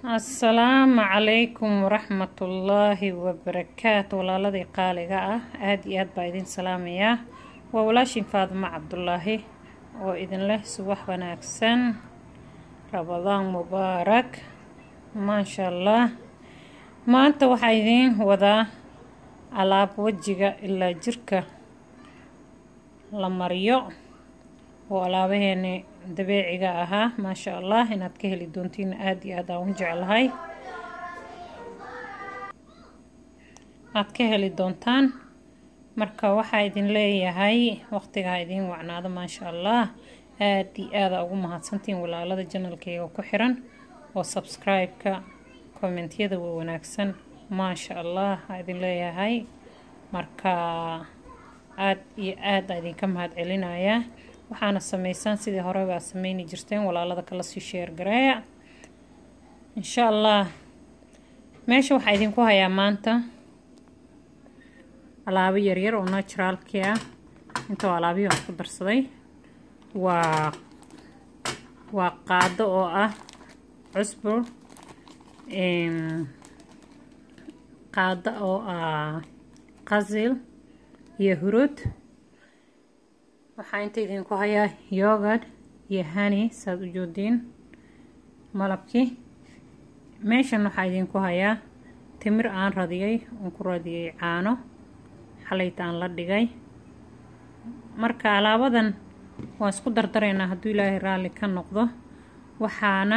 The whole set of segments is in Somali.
asalaamu calaykum waraxmatullaahi wabarakaatu walaaladii qaaliga ah aada iyo aad baa idin salaamayaa waa walaashin faadimo cabdulaahi oo idin leh subax wanaagsan rabadaan mubaarak maasha allah maanta waxaa idiin wadaa alaab wejiga ilaa jirka la mariyo oo alaabaheeni dabeeciga ahaa maasha allah inaad ka heli doontiin aada iyo aad aan u jeclahay aad ka heli doontaan marka waxaa idin leeyahay waqtigaa idiin wacnaado maasha allah aada iyo aada ugu mahadsantiin walaalada janalkeyga ku xiran oo subscribe-ka kommentyada waa wanaagsan maasha allah aa idin leeyahay marka aada iyo aada idinka mahad celinayaa waxaana sameysaan sidii hore baa sameyni jirteen walaalada kala sii sheergareeya insha allah meesha waxaa idinku hayaa maanta alaabo yaryar oo naturaalkii ah intoo alaabihi aan ku darsaday waa waa qaado oo ah cusbur qaado oo ah qasil iyo hurud waxaa inta idinku hayaa yogad iyo hani saad u joodiin malabkii meeshan waxaa idinku hayaa timir aan radiyay oon ku radiyay caano xalayta aan la dhigay marka alaabadan waan isku dardaraynaa hadduu ilaahay raalli ka noqdo waxaana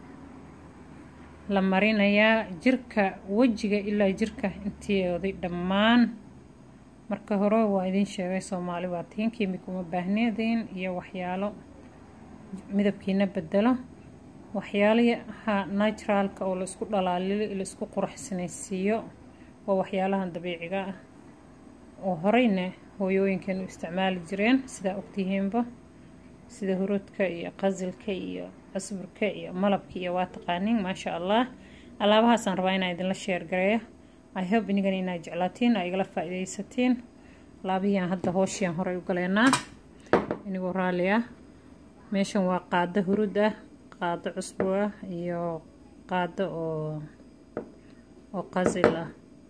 la marinayaa jirka wejiga ilaa jirka inteeday dhammaan marka hore waa idiin sheegay soomaali baa tiin kiimika uma baahneediin iyo waxyaalo midabkiina bedelo waxyaalaha naturaalka oo laisku dhalaalilo laisku quraxsanaysiiyo waa waxyaalahan dabiiciga ah oo horeyna hooyooyinkan u isticmaali jireen sidaa ogtihiinba sida huruudka iyo qasilka iyo cusburka iyo malabka iyo waa taqaaniin maasha allah alaabahaasaan rabaa inaa idinla sheergareeyo i hope inigana inaa jeclaatiin aa igala faa-ideysatiin laabihiiaan hadda hooshiiaan horey u galeynaa inigoo raalli ah meeshan waa qaado hurud ah qaado cusbo ah iyo qaado oo oo qasil ah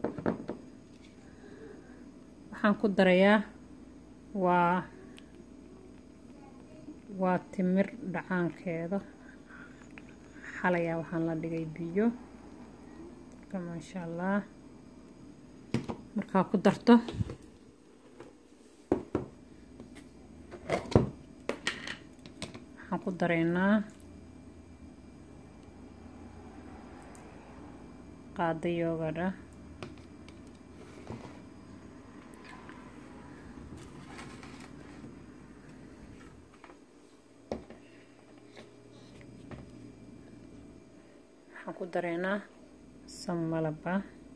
waxaan ku darayaa waa waa timir dhacaankeeda xalayaa waxaan la dhigay biyo marka maasha allah markaa ku darto waxaan ku dareynaa qaado yoogad ah waxaan ku dareynaa samalaba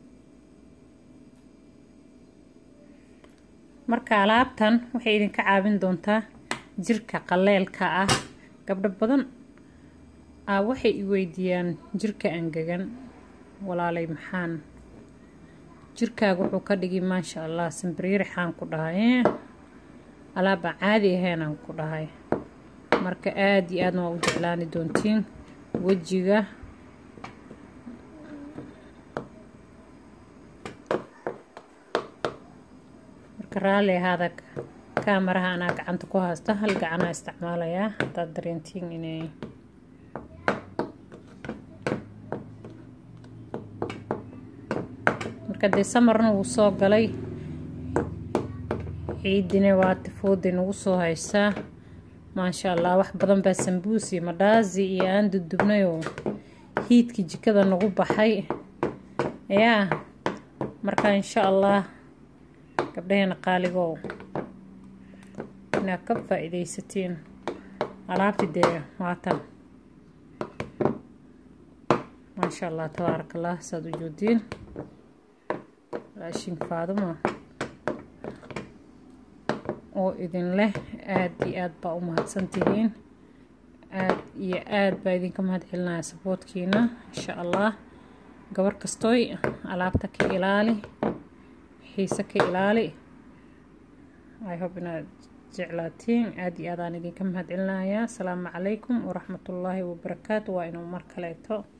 marka alaabtan waxay idinka caawin doontaa jirka qaleelka ah gabdho badan ah waxay i weydiiyaan jirka angegan walaalay maxaan jirkaaga wuxuu ka dhigi maasha allah sambiriirixaan ku dhahay alaabaan caadi ahaynaan ku dhahay marka aada iyo aadna waa u jeclaani doontiin wejiga marka raalli ahaada kaamaraha anaa gacanta ku haysta hal gacanaa isticmaalayaa haddaad dareentiin inay marka dee samarna wuu soo galay ciidina waa tifooday nagu soo haysaa maasha allah wax badan baa sambuus iyo madhaazi iyo aan dudubnayoo hiidkii jikada nagu baxay yaa marka insha allah gabdhaheena qaaligow inaad ka faa-ideysatiin alaabti dee waatan maasha allah tabaaraka allah saad u joodiin raashin faaduma oo idin leh aada iyo aada baa u mahadsantihiin aada iyo aada baa idinka mahad celinaya saboodkiina insha allah gabar kastooy alaabta ka ilaali xiise ka ilaali i hope inaad jeclaatiin aada iyo aadaan idinka mahad celinayaa asalaamu calaykum waraxmatullaahi wabarakaatu waa inuu mar kaleeto